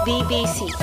BBC.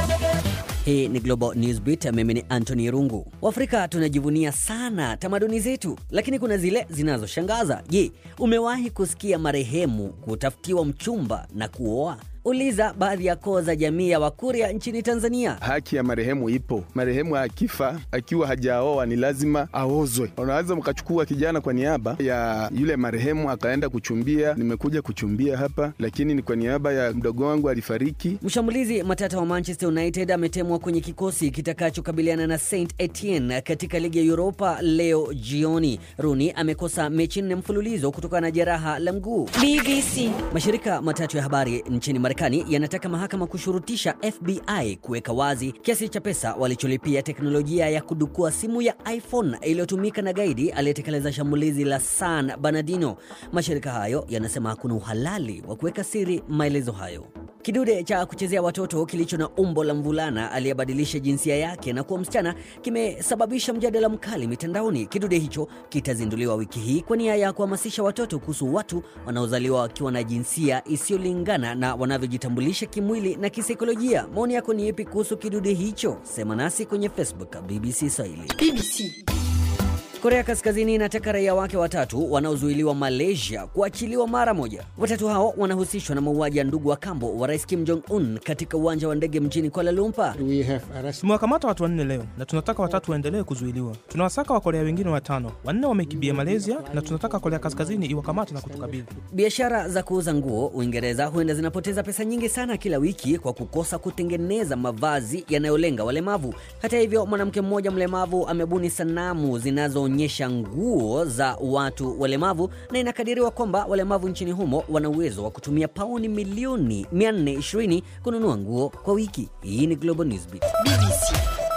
Hii ni Global Newsbeat, mimi ni Anthony Rungu. Waafrika tunajivunia sana tamaduni zetu, lakini kuna zile zinazoshangaza. Je, umewahi kusikia marehemu kutafutiwa mchumba na kuoa? Uliza baadhi ya koo za jamii ya Wakuria nchini Tanzania. Haki ya marehemu ipo. Marehemu akifa akiwa hajaoa ni lazima aozwe. Unaweza mkachukua kijana kwa niaba ya yule marehemu akaenda kuchumbia, nimekuja kuchumbia hapa, lakini ni kwa niaba ya mdogo wangu alifariki. Mshambulizi matata wa Manchester United ametemwa kwenye kikosi kitakachokabiliana na Saint Etienne katika ligi ya Europa leo jioni. Rooney amekosa mechi nne mfululizo kutokana na jeraha la mguu. BBC. Mashirika matatu ya habari nchini Marekani yanataka mahakama kushurutisha FBI kuweka wazi kiasi cha pesa walicholipia teknolojia ya kudukua simu ya iPhone iliyotumika na gaidi aliyetekeleza shambulizi la San Bernardino. Mashirika hayo yanasema hakuna uhalali wa kuweka siri maelezo hayo. Kidude cha kuchezea watoto kilicho na umbo la mvulana aliyebadilisha jinsia yake na kuwa msichana kimesababisha mjadala mkali mitandaoni. Kidude hicho kitazinduliwa wiki hii kwa nia ya kuhamasisha watoto kuhusu watu wanaozaliwa wakiwa na jinsia isiyolingana na wanavyojitambulisha kimwili na kisaikolojia. Maoni yako ni yapi kuhusu kidude hicho? Sema nasi kwenye Facebook BBC Swahili. BBC. Korea Kaskazini inataka raia wake watatu wanaozuiliwa Malaysia kuachiliwa mara moja. Watatu hao wanahusishwa na mauaji ya ndugu wa kambo wa Rais Kim Jong Un katika uwanja wa ndege mjini Kuala Lumpur. We have arrested Tumewakamata watu wanne leo na tunataka watatu waendelee kuzuiliwa. Tunawasaka Wakorea wengine watano, wanne wamekimbia Malaysia na tunataka Korea Kaskazini iwakamate na kutukabidhi. Biashara za kuuza nguo Uingereza huenda zinapoteza pesa nyingi sana kila wiki kwa kukosa kutengeneza mavazi yanayolenga walemavu. Hata hivyo, mwanamke mmoja mlemavu amebuni sanamu zinazoonyesha nguo za watu walemavu, na inakadiriwa kwamba walemavu nchini humo wana uwezo wa kutumia pauni milioni 420 kununua nguo kwa wiki. Hii ni Global Newsbeat. BBC.